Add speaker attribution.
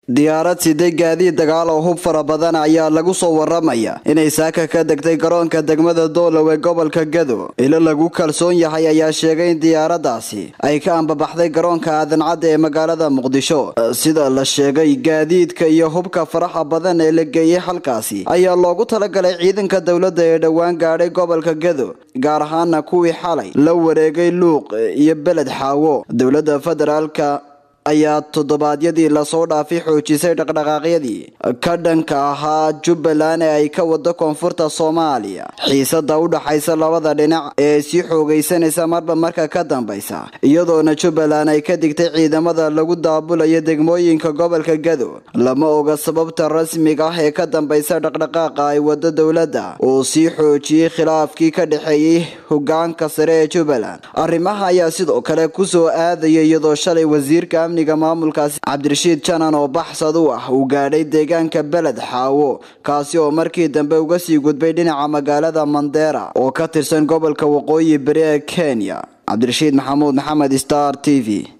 Speaker 1: diyaarad siday gaadiid dagaal oo hub fara badan ayaa lagu soo waramaya inay saaka ka degtay garoonka degmada doolow ee gobolka gado ilo lagu kalsoon yahay ayaa sheegay in diyaaradaasi ay ka ambabaxday garoonka aadancadda ee magaalada muqdisho sida la sheegay gaadiidka iyo hubka faraxa badan ee la geeyey halkaasi ayaa loogu talagalay ciidanka dowladda ee dhowaan gaadhay gobolka gado gaar ahaana kuwii xalay la wareegay luuq iyo beled xaawo dowladda federaalka ayaa toddobaadyadii lasoo dhaafay xoojisay dhaqdhaqaaqyadii ka dhanka ahaa jubbaland ee ay ka wado koonfurta soomaaliya xiisada u dhaxaysa labada dhinac ee sii xoogaysanaysa marba marka ka dambaysa iyadoona jubbaland ay ka digtay ciidamada lagu daabulayo degmooyinka gobolka gado lama oga sababta rasmiga ah ee ka dambaysa dhaqdhaqaaqa ay wado dowladda uu sii xoojiyey khilaafkii ka dhexeeyey hogaanka sare ee jubbaland arrimaha ayaa sidoo kale kusoo aadaya iyadoo shalay wasiirka amniga maamulkaasi cabdirashiid janan oo baxsad u ah uu gaadhay deegaanka beled xaawo kaasi oo markii dambe uga sii gudbay dhinaca magaalada mandera oo ka tirsan gobolka waqooyi bari ee kenya cabdirashiid maxamuud maxamed star t v